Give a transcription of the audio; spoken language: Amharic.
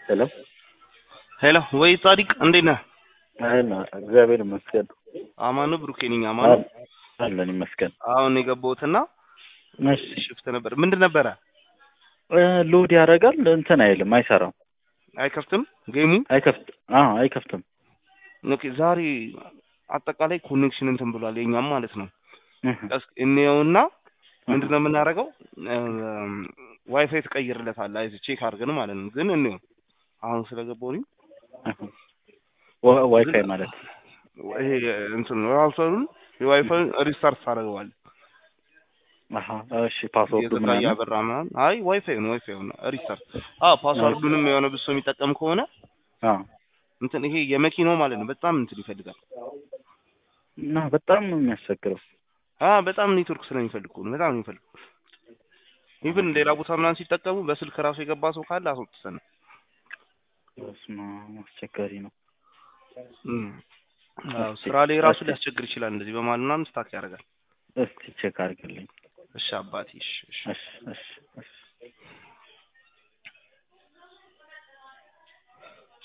ሄሎ ሄሎ ወይ ጻዲቅ እንዴት ነህ? አይና እግዚአብሔር ይመስገን አማኑ ብሩኬ ነኝ። አማኑ አለን ይመስገን። አሁን የገባሁትና እሺ ሽፍት ነበር። ምንድን ነበረ? እ ሎድ ያደርጋል እንትን አይልም፣ አይሰራም፣ አይከፍትም ጌሙ። አይከፍት አዎ አይከፍትም። ኦኬ ዛሬ አጠቃላይ ኮኔክሽን እንትን ብሏል የኛም ማለት ነው። እህ ቀስ- እንየውና ምንድን ነው የምናደርገው? ዋይፋይ ትቀይርለታለህ። አይዞህ ቼክ አድርገን ማለት ነው። ግን እንየው አሁን ስለገባሁ እኔ እህ ዋ- ዋይፋይ ማለት ይሄ እንትን ራውተሩን የዋይፋይ ሪስታርት ታደርገዋለህ። አሀ እሺ ፓስወርዱ የዘጋ ምናምን እያበራ ምናምን። አይ ዋይፋይ ነው ዋይፋይ ነው ሪስታርት። አዎ ፓስዋርዱንም የሆነ ብሶ የሚጠቀም ከሆነ አዎ እንትን ይሄ የመኪናው ማለት ነው በጣም እንትን ይፈልጋል። እና በጣም ነው የሚያስቸግረው። አ በጣም ኔትወርክ ስለሚፈልግ እኮ ነው በጣም ነው የሚፈልግ። ኢቭን ሌላ ቦታ ምናምን ሲጠቀሙ በስልክ ራሱ የገባ ሰው ካለ አስወጥተን ነው። በስመ አብ አስቸጋሪ ነው። እም። አዎ ስራ ላይ ራሱ ሊያስቸግር ይችላል። እንደዚህ በማለት ምናምን ስታክ ያደርጋል። እስቲ ቼክ አድርግልኝ። እሺ አባቴ እሺ እሺ እሺ እሺ እሺ